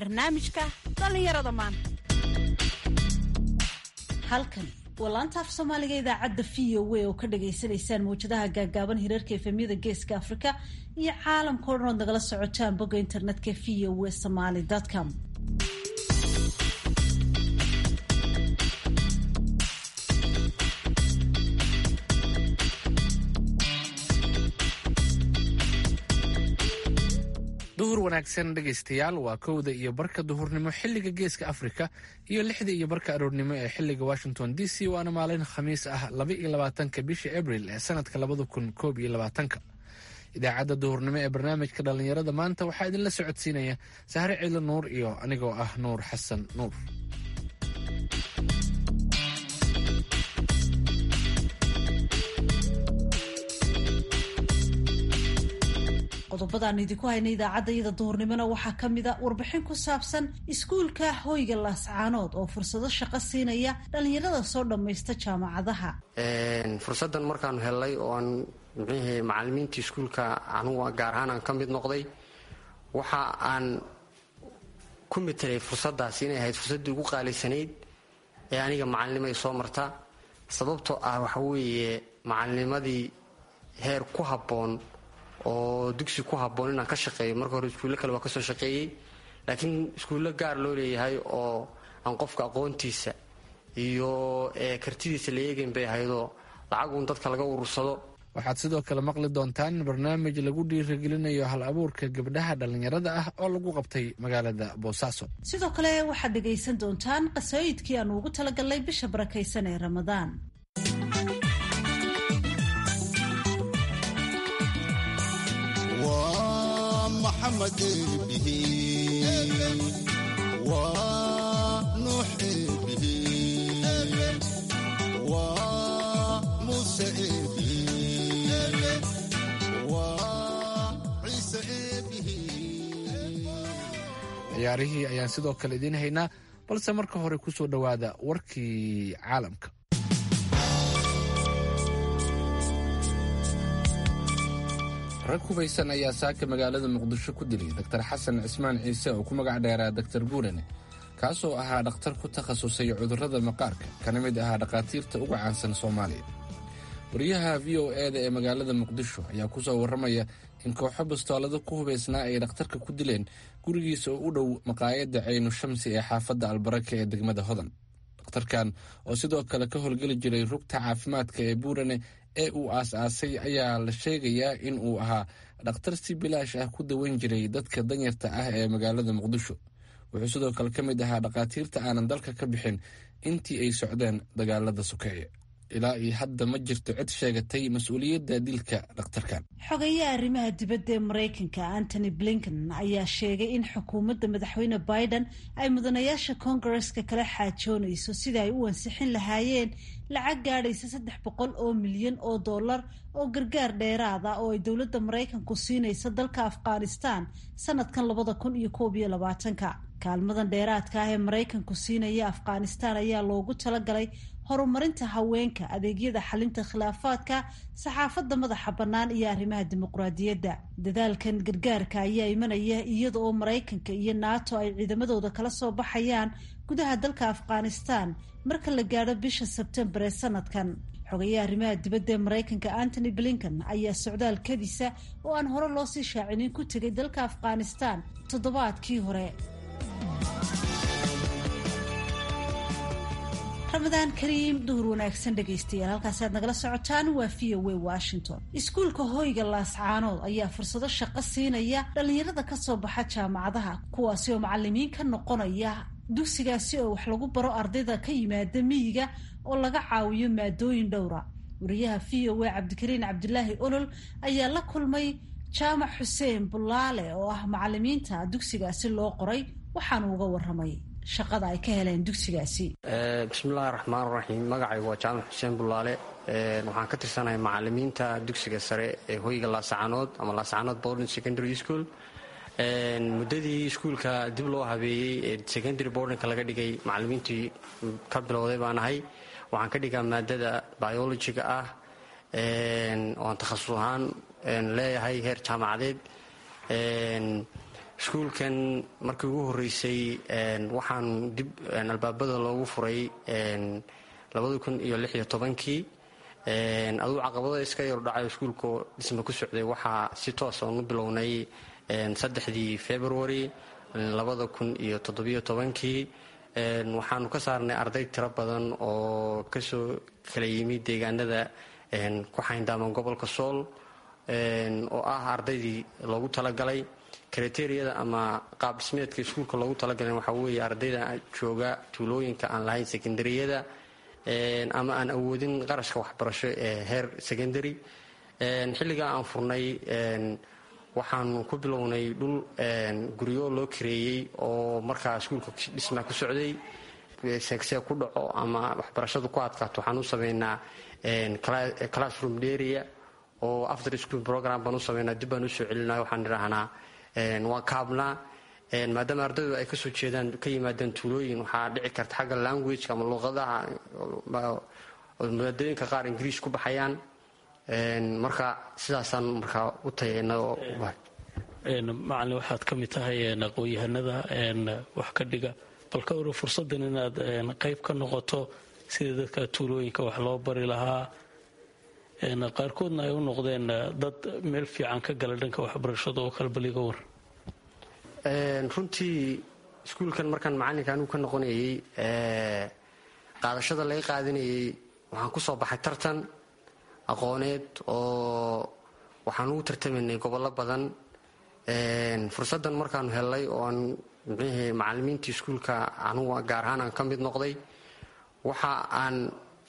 barnaamijka dhallinyarada maanta halkani waa laanta af soomaaliga idaacadda v o a oo ka dhagaysanaysaan mawjadaha gaagaaban hirarka efemyada geeska afrika iyo caalamka o dhan ood nagala socotaan bogga internetka v o a somaly com duhur wanaagsan dhegaystayaal waa kowda iyo barka duhurnimo xilliga geeska afrika iyo lixda iyo barka aroornimo ee xilliga washington d c waana maalin khamiis ah laba iyo labaatanka bisha abril ee sanadka labada kun koob iyo labaatanka idaacadda duhurnimo ee barnaamijka dhallinyarada maanta waxaa idinla socodsiinaya sahre ciidla nuur iyo anigoo ah nuur xasan nuur qodobadaan idinku hayna idaacadda iyada duhurnimona waxaa ka mid a warbixin ku saabsan iskuulka hoyga laascaanood oo fursado shaqo siinaya dhallinyarada soo dhammaysta jaamacadaha fursaddan markaanu hellay oo aan mxuuhi macalimiinta iskuulka anugu gaar ahaan aan ka mid noqday waxa aan ku mitelay fursaddaas inay ahayd fursaddii ugu qaalisanayd ee aniga macalinimo ay soo marta sababtoo ah waxa weeye macalinimadii heer ku habboon oo dugsi ku habboon inaan ka shaqeeyo marka hore iskuulle kale waa kasoo shaqeeyey laakiin iskuullo gaar loo leeyahay oo aan qofka aqoontiisa iyo kartidiisa la eegayn bay ahaydoo lacaguun dadka laga urursado waxaad sidoo kale maqli doontaan barnaamij lagu dhiirigelinayo hal abuurka gabdhaha dhallinyarada ah oo lagu qabtay magaalada boosaaso sidoo kale waxaad dhegaysan doontaan qasooyidkii aanu ugu talagalnay bisha barakaysan ee ramadaan محمد به ونوح به وموسى به وعيسى به ciyaarihii ayaan sidoo kale idiin haynaa balse marka hore ku soo dhowaada warkii caalamka rag hubaysan ayaa saaka magaalada muqdisho ku dilay doktar xasan cismaan ciise oo ku magac dheeraa doktar buurane kaasoo ahaa dhakhtar ku takhasusay cudurrada maqaarka kana mid ahaa dhakhaatiirta uga caansan soomaaliya wariyaha v o e-da ee magaalada muqdisho ayaa ku soo warramaya in kooxo bastoolado ku hubaysnaa ay dhakhtarka ku dileen gurigiisa oo u dhow maqaayadda caynu shamsi ee xaafadda albaraka ee degmada hodan dhakhtarkan oo sidoo kale ka howlgeli jiray rugta caafimaadka ee buurane ee uu aas-aasay ayaa la sheegayaa in uu ahaa dhakhtar si bilaash ah ku daweyn jiray dadka danyarta ah ee magaalada muqdisho wuxuu sidoo kale ka mid ahaa dhakhaatiirta aanan dalka ka bixin intii ay socdeen dagaalada sokeeye ilaa iyo hadda ma jirto cid sheegatay mas-uuliyadda dilka dhakhtarkan xogayaha arrimaha dibadda ee maraykanka antony blinken ayaa sheegay in xukuumadda madaxweyne biden ay mudanayaasha kongareska kala xaajoonayso sida ay u ansixin lahaayeen lacag gaadhaysa saddex boqol oo milyan oo dollar oo gargaar dheeraada oo ay dowladda maraykanku siinaysa dalka afghanistan sanadkan labada kun iyo koob iyo labaatanka kaalmadan dheeraadka ah ee maraykanku siinaya afghanistan ayaa loogu talagalay horumarinta haweenka adeegyada xalinta khilaafaadka saxaafadda madaxa bannaan iyo arrimaha dimuqraadiyadda dadaalkan gargaarka ayaa imanaya iyada oo maraykanka iyo nato ay ciidamadooda kala soo baxayaan gudaha dalka afghanistan marka la gaadho bisha sebtembar ee sanadkan xogayaha arrimaha dibadda ee maraykanka antony blinken ayaa socdaal kadisa oo aan hore loo sii shaacinin ku tegay dalka afghanistan toddobaadkii hore ramadaan kariim duhur wanaagsan dhegaystayaal halkaasi aad nagala socotaan waa v o a washington iskuulka hoyga laascaanood ayaa fursado shaqo siinaya dhallinyarada kasoo baxa jaamacadaha kuwaasi oo macalimiin ka noqonaya dugsigaasi oo wax lagu baro ardayda ka yimaada miyiga oo laga caawiyo maadooyin dhowra wariyaha v o a cabdikariin cabdilaahi olol ayaa la kulmay jaamac xuseen bulaale oo ah macalimiinta dugsigaasi loo qoray waxaanu uga waramay shaqada ay ka heleen dugsigaasi bismillahi raxmaan raxiim magacaygu waa jaamac xuseen bulaale waxaan ka tirsanahay macalimiinta dugsiga sare ee hoyga laascaanood ama laascaanood boarding secondary school muddadii iskuulka dib loo habeeyey ee secondary boardingka laga dhigay macalimiintii ka bilowday baan ahay waxaan ka dhigaa maadada biologiga ah oan takhasus ahaan leeyahay heer jaamacadeed iskuulkan markii ugu horeysay waxaan dib albaabada loogu furay labadi kun iyo lix iyo tobankii aduu caqabada iska yardhacay iskuulka dhisma ku socday waxaa si toos oonu bilownay saddexdii february labada kun iyo toddobiyo tobankii waxaanu ka saarnay arday tiro badan oo kasoo kala yimid deegaanada ku xayndaaman gobolka sool oo ah ardaydii loogu talagalay kriteriyada ama qaab dhismeedka iskuulka loogu talagalay waxaa weeye ardayda jooga tuulooyinka aan lahayn sekondariyada ama aan awoodin qarashka waxbarasho ee heer secondary xilligaa aan furnay waxaanu ku bilownay dhul guryo loo kareeyey oo markaa iskuulka dhisma ku socday seegsee ku dhaco ama waxbarashadu ku adkaato waxaan u sameynaa classroom area oo after school program baan u sameynaa dib baan usoo celinaa waxaan idhaahnaa waa kaabnaa maadaama ardaydu ay kasoo jeedaan ka yimaadaan tuulooyin waxaa dhici karta xagga language ama luqadaha maadooyinka qaar ingiriis ku baxayaan marka sidaasaan markaa u tayana macalin waxaad ka mid tahay aqoon-yahanada wax ka dhiga bal ka wara fursaddan inaad qayb ka noqoto sida dadka tuulooyinka wax loo bari lahaa qaarkoodna ay u noqdeen dad meel fiican ka gala dhanka waxbarashada oo kale baliga war runtii iskuulkan markaan macalinka anigu ka noqonayay qaadashada laga qaadanayay waxaan ku soo baxay tartan aqooneed oo waxaan ugu tartamaynay gobollo badan fursaddan markaanu hellay oo aan mxuuhi macalimiintii iskuulka anugu gaar ahaan aan ka mid noqday waxa aan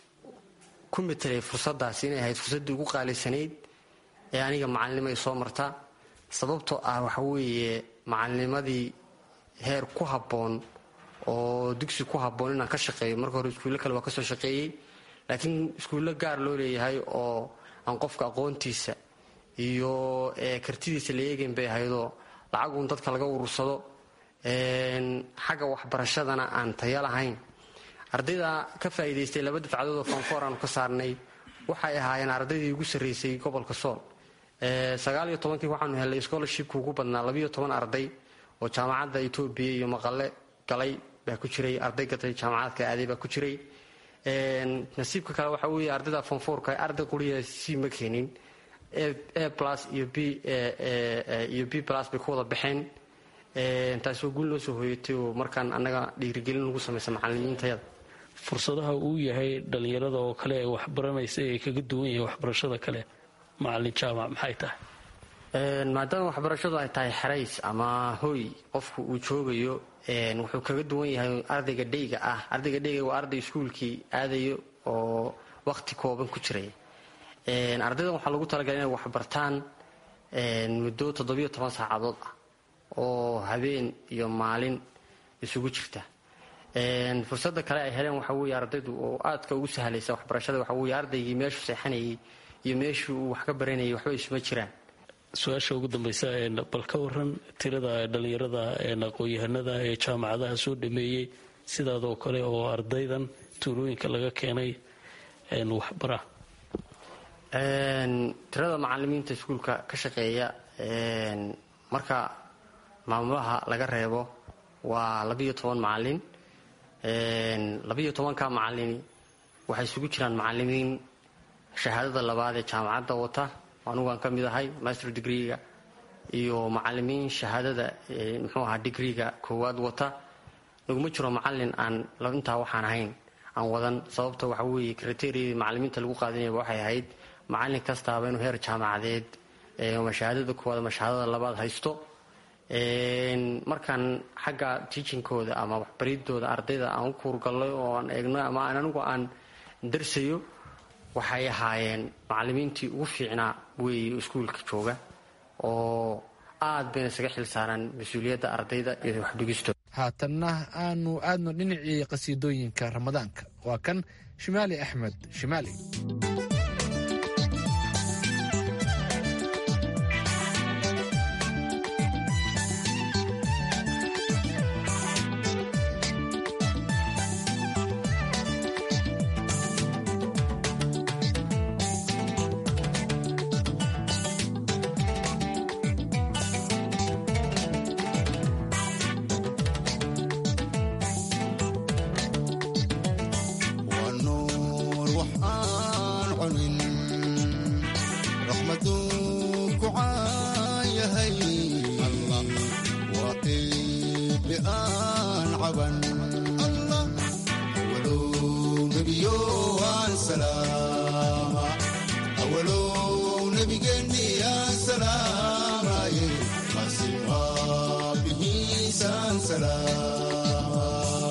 ku matelay fursaddaas inay ahayd fursaddii ugu qaalisanayd ee aniga macalinimo ay soo marta sababtoo ah waxa weeye macalinimadii heer ku habboon oo dugsi ku habboon inaan ka shaqeeyo marka hore iskuulle kale waa kasoo shaqeeyey laakiin iskuullo gaar loo leeyahay oo aan qofka aqoontiisa iyo kartidiisa la eegayn bay ahaydoo lacaguun dadka laga urursado xagga waxbarashadana aan taya lahayn ardayda ka faa'iidaystay laba dafcadood oo foonfoor aanu ka saarnay waxay ahaayeen ardaydii ugu sarraysay gobolka sool sagaal iyo tobankii waxaanu helnay scholarshipka ugu badnaa labiyo toban arday oo jaamacadda etoobiya iyo maqale galay baa ku jiray arday gatay jaamacadka aaday baa ku jiray nasiibka kale waxaa weeye ardayda foonfoorka arday quriya c ma keenin a plus iyo b iyo b plus bay ku wada baxeen taasoo guul noo soo hooyatay oo markaan annaga dhiirigelin lagu samaysa macalimiintayada fursadaha uu yahay dhallinyarada oo kale ee waxbaranaysa ee kaga duwan yahay waxbarashada kale macalin jaamac maxay tahay maadaama waxbarashadu ay tahay xerays ama hoy qofku uu joogayo wuxuu kaga duwan yahay ardayga dheyga ah ardayga dheyga waa arday iskuulkii aadayo oo waqti kooban ku jiray ardaydan waxaa lagu talagalay inay waxbartaan muddo toddobiyo toban saacadood ah oo habeen iyo maalin isugu jirta fursadda kale ay heleen waxaa weeye ardaydu oo aadka ugu sahlaysa waxbarashada waxaa weeye ardaygii meeshuu seexanayay iyo meeshuu uu wax ka baranayay waxba isuma jiraan su-aasha ugu dambaysa bal ka waran tirada dhallinyarada aqoon-yahanada ee jaamacadaha soo dhameeyey sidaadoo kale oo ardaydan tuulooyinka laga keenay waxbara tirada macalimiinta iskuulka ka shaqeeya marka maamulaha laga reebo waa labiyo toban macalin labiyo tobanka macalini waxay isugu jiraan macalimiin shahaadada labaad ee jaamacadda wata anugu aan ka mid ahay master degreega iyo macalimiin shahaadada muxuu ahaa digreega koowaad wata laguma jiro macalin aan intaa waxaan ahayn aan wadan sababta waxa weeye kriteriyadii macalimiinta lagu qaadanayaba waxay ahayd macalin kastaaba inuu heer jaamacadeed ama shahaadada koowaad ama shahaadada labaad haysto markaan xagga tiijinkooda ama waxbaridooda ardayda aan u kuurgallay oo aan eegno ama aan anigu aan darsayo waxay ahaayeen macalimiintii ugu fiicnaa weeye iskuulka jooga oo aad bayna isaga xil saaraan mas-uuliyadda ardayda iyo waxdhigistooda haatanna aanu aadno dhinacii qasiidooyinka ramadaanka waa kan shimaali axmed shimaali salaama awalow nebigeenni aan salaamaye qasimaa bihiisaan salaama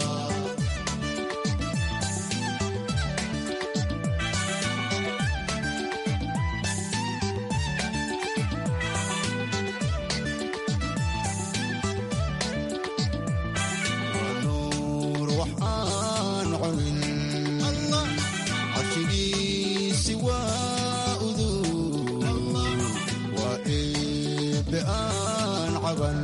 nuur waxaan cunin carshigiisi waa udug waa eebbe aan caban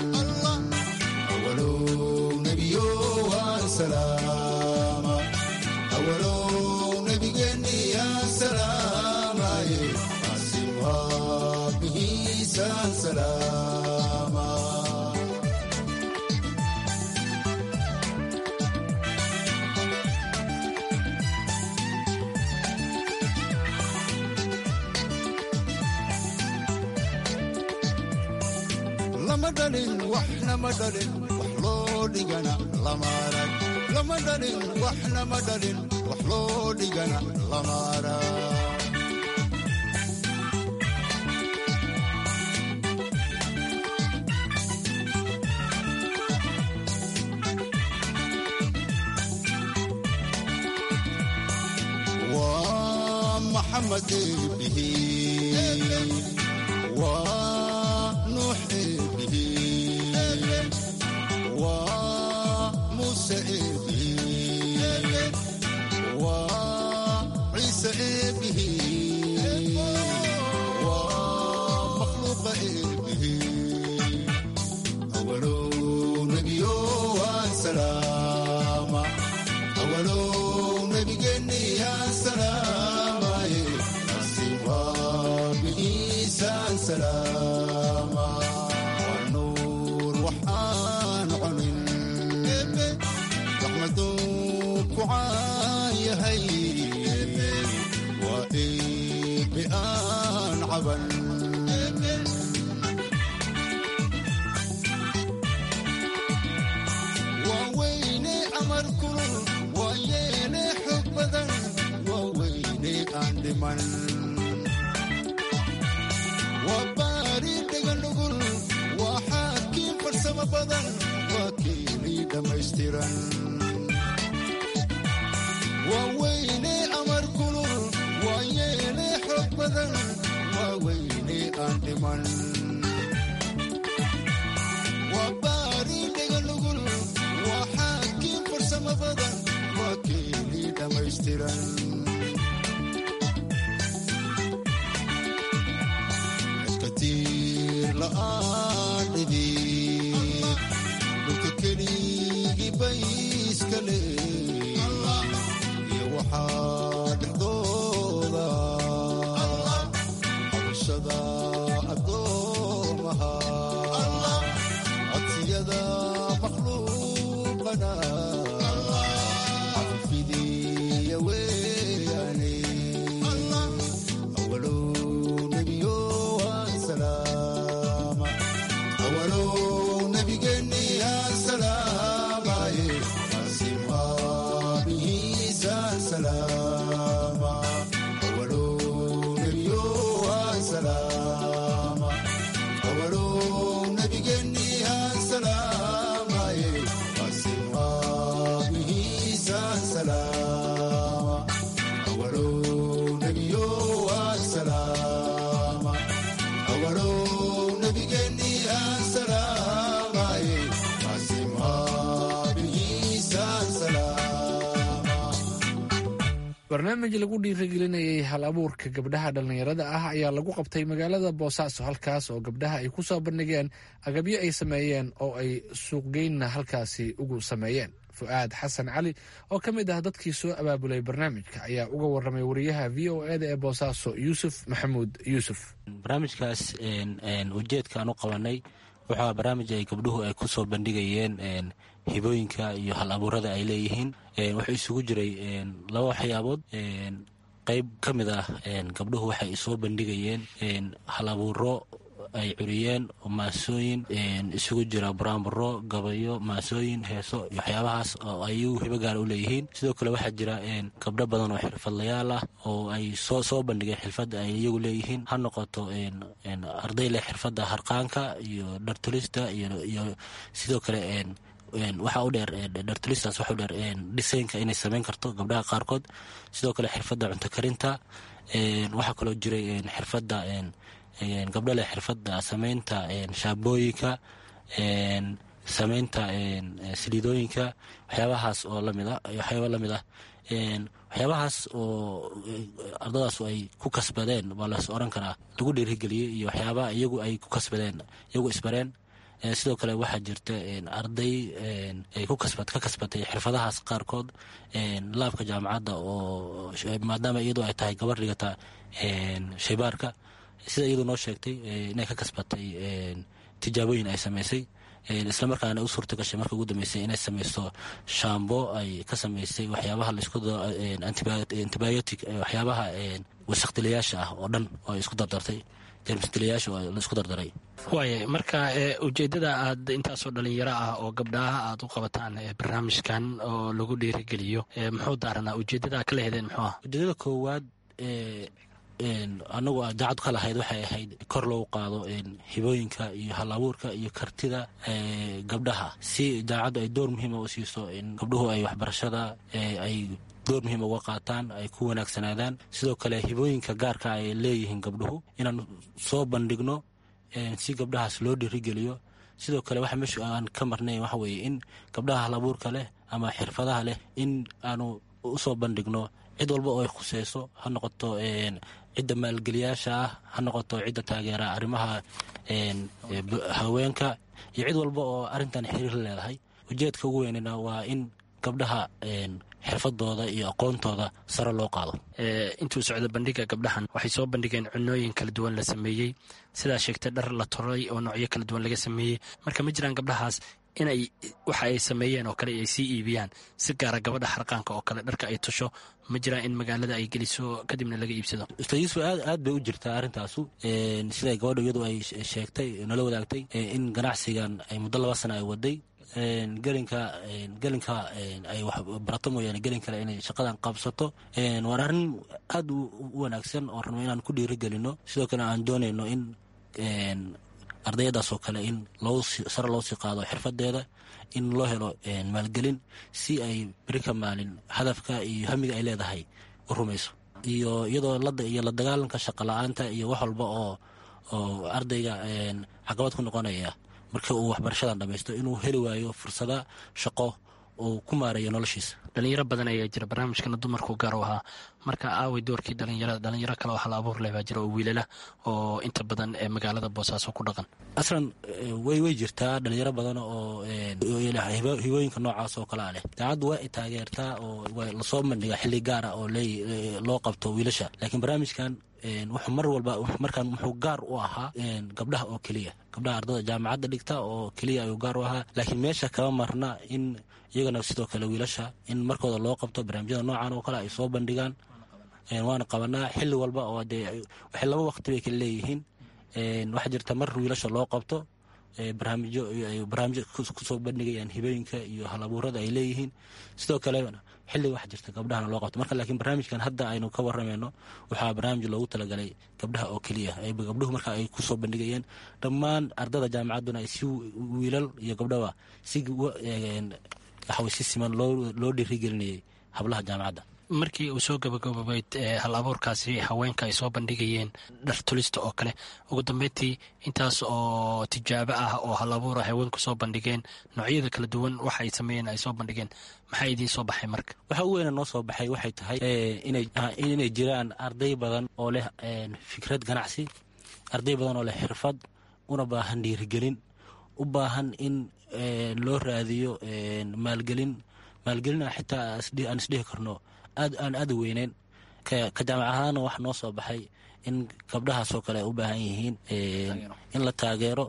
awalow nebiyo waan salaama awalow nebigeenni aan salaamaye qaasim waa bihiisaan salaama lama dhalin waxna ma dhalin wax loo dhigana lama arag lama dhalin waxna ma dhalin wax loo dhigana lama arag waa maxamed bihi waa nuux bihi waa muuse bihi waa ciise bihi waa makhluuqa bihi awalow nebiyo waan salaama awalow nebigeenni aan salaamaye qasimaa bihiisaan salaama waa nuur waxaan cunin raxmaduu ku caan yahay waa eebbe aan caban waa weyne amar kulul waa yeene xog badan waa weyne aan dhiman waa baari dhegan dhugul waa xaakiin farsamo badan waa keenii dhammaystiran waa weyne amar kulul waa yeene xog badan waa weyne aan dhiman waa baari dhegan dhugul waa xaakiin farsamo badan waa keenii dhammaystiran katiir la'aan dhidid dhulka keligii bay iska leey iyo waxaa dhexdooda habashada addoomaha codsiyada makhluuqana cafifidiya weeyane awalow nebiyo waan salaama awalow nebigeenni aan salaamaye qasimaa bihiisaan salaama awalow nebiyo waan salaama awalow nebigeenni aan salaamaye qasimaa bihiisaan salaama awalow nebiyo waan salaama awalow nebigeenni aan salaamaye qasimaa bihiisaan salaama barnaamij lagu dhiirigelinayay hal abuurka gabdhaha dhallinyarada ah ayaa lagu qabtay magaalada boosaaso halkaas oo gabdhaha ay ku soo bandhigeen agabyo ay sameeyeen oo ay suuqgeynna halkaasi ugu sameeyeen fu'aad xasan cali oo ka mid ah dadkii soo abaabulay barnaamijka ayaa uga warramay wariyaha v o eda ee boosaaso yuusuf maxamuud yuusuf barnaamijkaas ujeedkaan u qabanay wuxuu barnaamij ay gabdhuhu ay ku soo bandhigayeen hibooyinka iyo hal abuurada ay leeyihiin wuxuu isugu jiray laba waxyaabood qeyb ka mid ah gabdhuhu waxay soo bandhigayeen hal abuuro ay curiyeen maasooyin isugu jira buraanburo gabayo maasooyin heeso iyo waxyaabahaas oo ay iyagu hibo gaara u leeyihiin sidoo kale waxaa jira gabdho badan oo xirfadlayaal ah oo ay soo soo bandhigeen xirfadda ay iyagu leeyihiin ha noqoto arday leh xirfadda harqaanka iyo dhartulista iyo sidoo kale waxaa u dheer dhartulistaas waxa u dheer dhisaynka inay samayn karto gabdhaha qaarkood sidoo kale xirfadda cunto karinta waxaa kaloo jiray xirfadda gabdho leh xirfadda samaynta shaabooyinka samaynta saliidooyinka waxyaabahaas oo lamid ah waxyaaba lamid ah waxyaabahaas oo ardadaas ay ku kasbadeen waa las oran karaa lagu dhiirigeliyey iyo waxyaabaha iyagu ay ku kasbadeen iyagu isbareen sidoo kale waxaa jirta arday ka kasbatay xirfadahaas qaarkood laabka jaamacadda oo maadaama iyadu ay tahay gabar dhigata shaybaarka sida iyadu noo sheegtay inay ka kasbatay tijaabooyin ay samaysay islamarkaana u suurta gashay marka ugu dambeysay inay samaysto shambo ay ka samaysay waxyaabaha antibiotic waxyaabaha wasaqdilayaasha ah oo dhan oo ay isku dardartay jermsdilayaasha oo la isku dardaray waaya marka ujeeddada aad intaasoo dhalinyaro ah oo gabdhaha aad u qabataan barnaamijkan oo lagu dhiirigeliyo muxuu daaranaa ujeeddada ka lehedeen muxuu ah ujeedada koowaad anagu daacad ka lahayd waxay ahayd kor loogu qaado hibooyinka iyo hal abuurka iyo kartida gabdhaha si daacaddu ay door muhiima u siiso gabdhuhu ay waxbarashada ay door muhiim uga qaataan ay ku wanaagsanaadaan sidoo kale hibooyinka gaarka ay leeyihiin gabdhuhu inaan soo bandhigno si gabdhahaas loo dhiirigeliyo sidoo kale waxa meesha aan ka marnayn waxa weeye in gabdhaha hal abuurka leh ama xirfadaha leh in aanu usoo bandhigno cid walba oo ay khuseyso ha noqoto cidda maalgeliyaasha ah ha noqoto cidda taageera arrimaha haweenka iyo cid walba oo arrintan xiriir la leedahay ujeedka ugu weynena waa in gabdhaha xirfadooda iyo aqoontooda sare loo qaado intuu socdo bandhiga gabdhahan waxay soo bandhigeen cunooyin kala duwan la sameeyey sidaa sheegtay dhar la toray oo noocyo kala duwan laga sameeyey marka ma jiraan gabdhahaas inay waxa ay sameeyeen oo kale ay sii iibiyaan si gaara gabadha xarqaanka oo kale dharka ay tusho ma jiraan in magaalada ay geliso kadibna laga iibsado ustaad yuusuf aad aad bay u jirtaa arrintaasu siday gabadha iyadu ay sheegtay nala wadaagtay in ganacsigan ay muddo laba sana ay waday gelinka gelinka ay wax barato mooyaane gelin kale inay shaqadan qabsato waa arrin aad u wanaagsan oo rabno inaan ku dhiirigelino sidoo kale aan doonayno in ardayadaas oo kale in sare loo sii qaado xirfadeeda in loo helo maalgelin si ay beri ka maalin hadafka iyo hamiga ay leedahay u rumayso iyo iyadoo iyo la dagaalanka shaqa la-aanta iyo wax walba oo oo ardayga caqabad ku noqonaya markii uu waxbarashadan dhamaysto inuu heli waayo fursada shaqo uu ku maareeyo noloshiisa dhalinyaro badan ayaa jira barnaamijkana dumarku gaar u ahaa marka aaway doorkii dhalinyarada dhalinyaro kale oo hal abuur leh baa jira oo wiilala oo inta badan ee magaalada boosaaso ku dhaqan aslan way way jirtaa dhalinyaro badan oo hibooyinka noocaas oo kalea leh daacaddu waa ay taageertaa oo lasoo bandhiga xilli gaara oo loo qabto wiilasha laakiin barnaamijkan wuxuu mar walba markaan wuxuu gaar u ahaa gabdhaha oo keliya gabdhaha ardada jaamacadda dhigta oo keliya ayuu gaar u ahaa laakiin meesha kama marna in iyagana sidoo kale wiilasha in markooda loo qabto barnaamijyada noocan oo kale ay soo bandhigaan waana qabanaa xilli walba oo dee waxay laba waqti bay kala leeyihiin waxaa jirta mar wiilasha loo qabto barnaamijyo barnaamijyo kusoo bandhigayaan hibooyinka iyo halabuurada ay leeyihiin sidoo kale xilli waxa jirta gabdhahana loo qabto marka laakiin barnaamijkan hadda aynu ka waramayno waxaa barnaamij loogu talagalay gabdhaha oo keliya gabdhuhu marka ay kusoo bandhigayeen dhammaan ardada jaamacadduna si wiilal iyo gabdhaba si waxaway si siman loo dhiirigelinayay hablaha jaamacadda markii uu soo gabagabobayd hal abuurkaasi haweenka ay soo bandhigayeen dhar tulista oo kale ugu dambeyntii intaas oo tijaabo ah oo hal abuura haweenku soo bandhigeen noocyada kala duwan waxa ay sameeyeen ay soo bandhigeen maxaa idiin soo baxay marka waxa u weyna noo soo baxay waxay tahay inay jiraan arday badan oo leh fikrad ganacsi arday badan oo leh xirfad una baahan dhiirigelin u baahan in loo raadiyo maalgelin maalgelin xitaa aan isdhihi karno aad aan aada u weyneyn ka jaamac ahaana waxa noo soo baxay in gabdhahaasoo kale ay u baahan yihiin in la taageero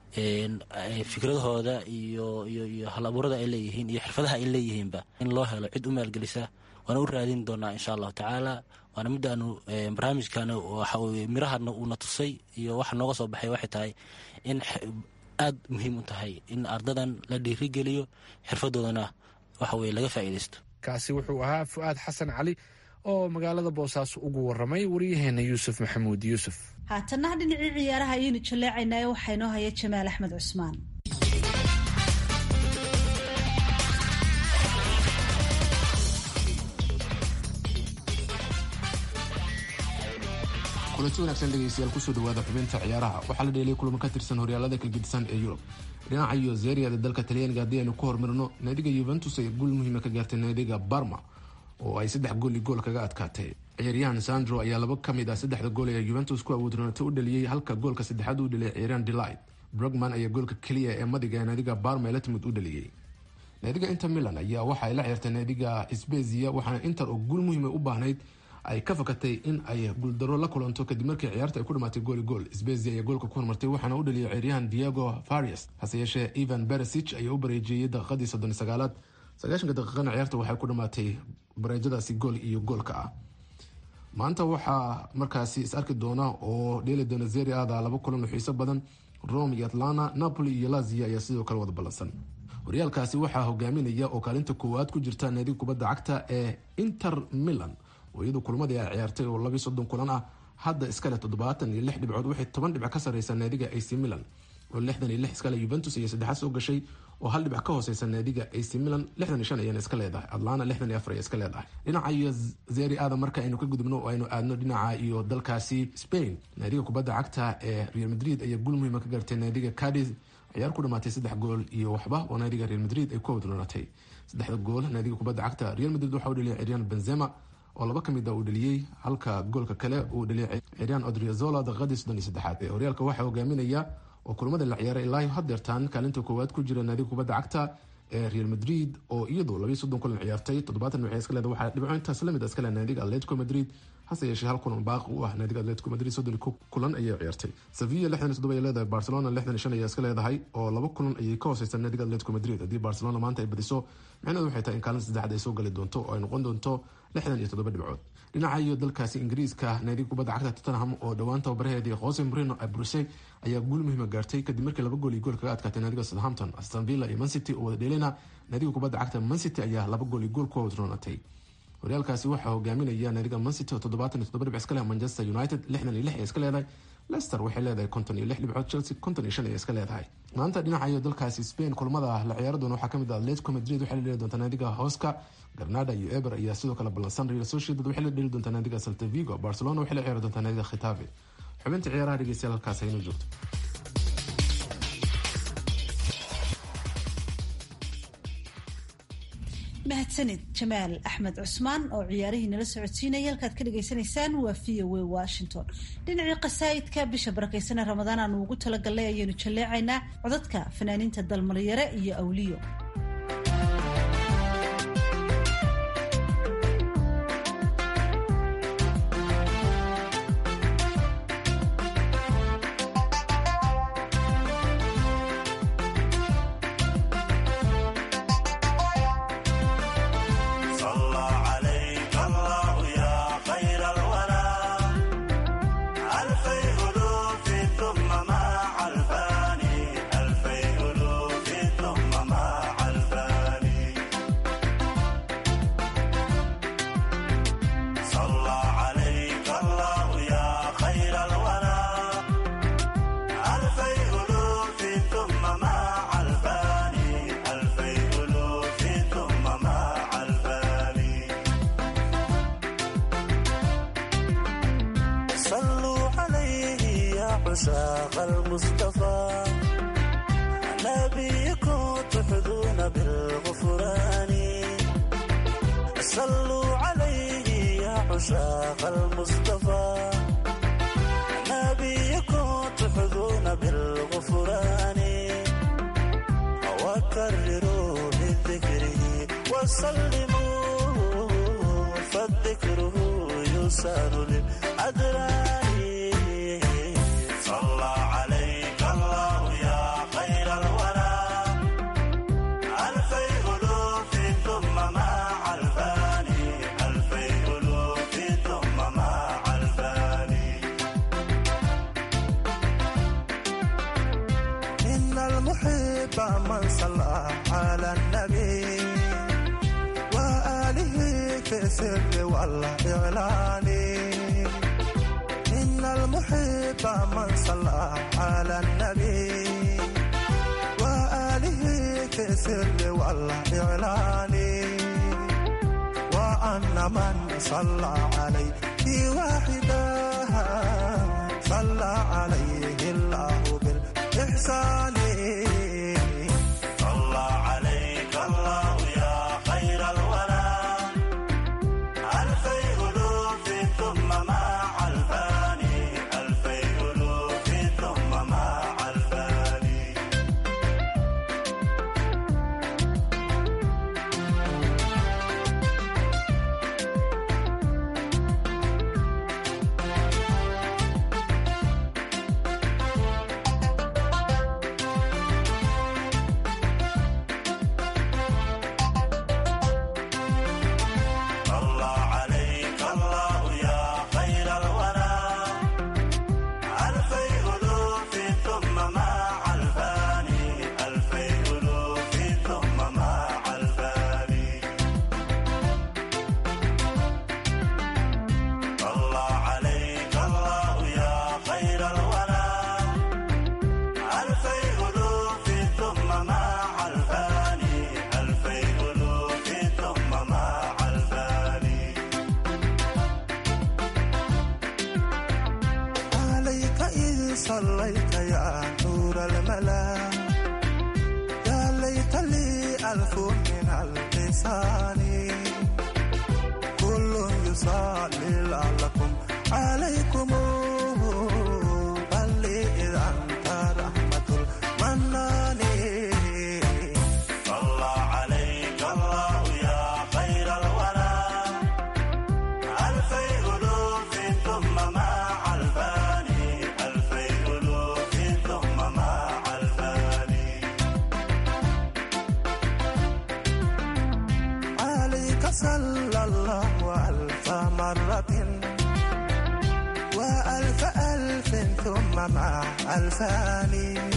fikradahooda iyo iyo hal abuurada ay leeyihiin iyo xirfadaha ay leeyihiinba in loo helo cid u maalgelisa waana u raadin doonaa insha allahu tacaala waana midaanu barnaamijkan mirahana uuna tusay iyo waxa nooga soo baxay waxay tahay in aad muhiim u tahay in ardadan la dhiirigeliyo xirfadoodana waxa weye laga faa'iidaysto kaasi wuxuu ahaa fu'aad xasan cali oo magaalada boosaaso ugu waramay waryaheena yuusuf maxamuud yuusuf haatana dhinacii ciyaaraha ayaynu jaleecaynaayo waxaa inoo haya jamaal axmed cusmaan kulanti wanaagsan dhegeystayaal kusoo dhawaada xubinta ciyaaraha waxaa la dheelay kulamo ka tirsan horyaalada kalgedisan ee yurub dhinaca iyo zeriada dalka talyaaniga haddii aynu ku hormarno naadiga yuventus ay guul muhiima ka gaartay naadiga barma oo ay saddex gool iyo gool kaga adkaatay ciyaaryahan sandro ayaa laba ka mid ah saddexda gool ee yuventus ku awoodroonatay u dhaliyey halka goolka saddexaad u dhaliyay ciyaaryahan delight brugman ayaa goolka keliya ee madiga ee naadiga barma ee la timid u dhaliyey naadiga inter milan ayaa waxa ay la ciyaartay naadiga sbezia waxaana inter oo guul muhiima u baahnayd ay ka fakatay in ay guuldaro la kulanto kadib markii ciyaarta ay ku dhamaatay gooli gool sbezia ayaa goolka ku hormartay waxaana u dhaliyay ciyaaryahan diego farias hase yeeshee evan beresich ayaa u bareejeeyey daqiiqadii soddon sagaalaad sagaashanka daqiiqana ciyaarta waxay ku dhamaatay bareejadaasi gool iyo goolka ah maanta waxaa markaasi is arki doona oo dheeli doona zeri ada laba kulan oo xiiso badan rome iyo atlanta napoli iyo lazia ayaa sidoo kale wada ballansan horyaalkaasi waxaa hogaaminaya oo kaalinta koowaad ku jirta naadiga kubadda cagta ee inter milan oo iyadu kulmadii ay ciyaartay oo labii soddon kulan ah hadda iskale toddobaatan iyo lix dhibcood waxay toban dhibc ka sareysaa naadiga ac milan oo lixdan iyo lix iskale yuventus iyo saddexaad soo gashay oo hal dhibac ka hooseysa naadiga ac milan lixdan iyo shan ayana iska leedahay atlanta lixdan iyo afar ay iska leedahay dhinaca iyo zeri aada marka aynu ka gudubno oo aynu aadno dhinaca iyo dalkaasi spain naadiga kubadda cagta ee real madrid ayaa gul muhiima ka gaartay naadiga cadiz ciyaar ku dhamaatay saddex gool iyo waxba oo naadiga real madrid ay ku wadloonatay saddexda gool naadiga kubadda cagta real madrid waxa u dhaliyay ciryaan benzema oo laba ka mid a uu dhaliyey halka goolka kale uu dhaliyay ciryaan odriozola daqiiqadii soddon iyo saddexaad ee horyaalka waxaa hogaaminaya oo kulamada la ciyaaray ilaa hadeertaan kaalinta koowaad ku jira naadiga kubadda cagta ee real madrid oo iyadu labiiy soddon kulan ciyaartay toddobaatan waxay iska leedahay waxaa dhibco intaas lamid a iska leh naadiga atletico madrid hase yeeshee hal kulan baaqi u ah naadiga atletico madrid soddon kulan ayay ciyaartay sevilla lixdan iyo toddoba ay leedahay barcelona lixdan iyo shan ayaa iska leedahay oo laba kulan ayay ka hooseysaa naadiga atletico madrid haddii barcelona maanta ay badiso micnaheedu waxay tahay in kaalin saddexaad ay soo gali doonto oo ay noqon doonto lixdan iyo toddoba dhibcood dhinaca iyo dalkaasi ingiriiska naadiga kubadda cagta tottenham oo dhowaan tababaraheedii jose marino abruse ayaa guul muhiima gaartay kadib markii laba gool iyo gool kaga adkaatay naadiga southampton aston villa iyo mancity oo wada dheeleyna naadiga kubadda cagta mancity ayaa laba gool iyo gool ku wadroonatay horyaalkaasi waxaa hogaaminaya naadiga mancity oo toddobaatan iyo toddoba dhibc iska leh manchester united lixdan iyo lix ay iska leedahay lester waxay leedahay konton iyo lix dhibcood chelsea konton iyo shan ay iska leedahay maanta dhinaca iyo dalkaasi spain kulamada la ciyaari doona waxaa kamid ah atletico madrid waxay la dheli doontaa naadiga hoska granada iyo eber ayaa sidoo kale ballansan real sociedad waxay la dheli doontaa naadiga salta vigo barcelona waxay la ciyaari doontaa naadiga khitabe xubinta ciyaaraha dhegeystayaal halkaas aynoo joogto mahadsanid jamaal axmed cusmaan oo ciyaarihii nala socodsiinaya halkaad ka dhagaysanaysaan waa v o a washington dhinacii qasaa'idka bisha barakaysanee ramadaan aanu ugu talagalnay ayaynu jalleecaynaa codadka fanaaniinta dalmaryare iyo awliyo عشاق المصطفى نبيكم تحظون بالغفران صلوا عليه يا عشاق المصطفى نبيكم تحظون بالغفران وكرروا بذكره وسلموا فالذكره يسار للأدران صلى عليك الله يا خير الورى ألفي ألوف ثم مع الفاني ألفي ألوف ثم السر والإعلان إن المحب من صلى على النبي وآله في السر والإعلان وأن من صلى عليه واحدا صلى عليه الله بالإحسان صلى عليك الله يا خير الورى ألفي ألوف ثم مع الفاني ألفي ألوف ثم مع الفاني صلى عليك الله يا خير الورى ألفي ألوف ثم مع الفاني ألفي ألوف ثم مع الفاني صلى عليك الله يا خير الورى ألفي ألوف ثم مع الفاني ألفي ألوف ثم مع الفاني عليك إذ صليت يا نور الملا يا ليت لي ألف من اللسان كل يصلي لعلكم عليكم بل لي إذا أنت رحمة المنان صلى عليك الله يا خير الورى ألفي ألوف ثم مع الفاني ألفي ألوف ثم مع الفاني عليك صلى الله ألف مرة وألف ألف ثم مع ألفان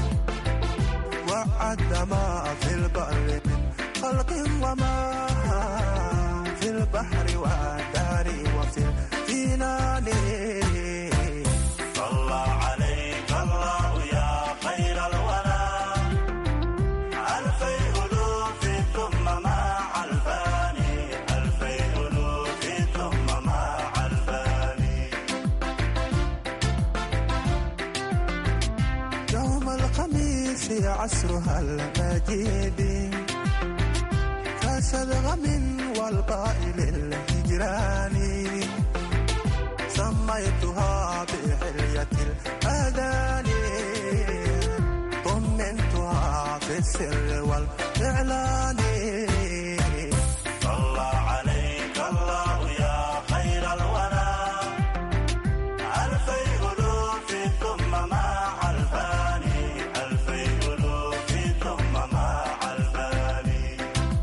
وعد ما في البر من خلق وما في البحر والدار وفي الجنان صلى عليك الله يا خير الورى ألفي ألوف ثم مع الفاني ألفي ألوف ثم مع الفاني يوم الخميس عصرها المجيد كسدغم والقائل الهجران سميتها بحلية الأذان طمنتها في السر والإعلان صلى عليك الله يا خير الورى ألفي ألوف ثم مع الفاني ألفي ألوف ثم مع الفاني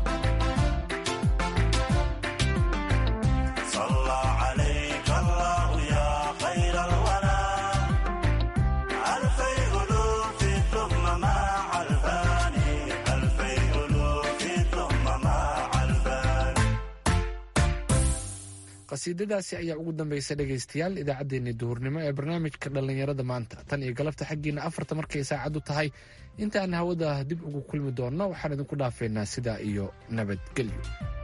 صلى عليك الله يا خير الورى ألفي ألوف ثم مع الفاني ألفي ألوف ثم مع الفاني qasiidadaasi ayaa ugu dambaysa dhegaystayaal idaacaddeenii duhurnimo ee barnaamijka dhallinyarada maanta tan iyo galabta xaggiina afarta markay saacaddu tahay intaan hawada dib ugu kulmi doonno waxaan idinku dhaafeynaa sidaa iyo nabadgelyo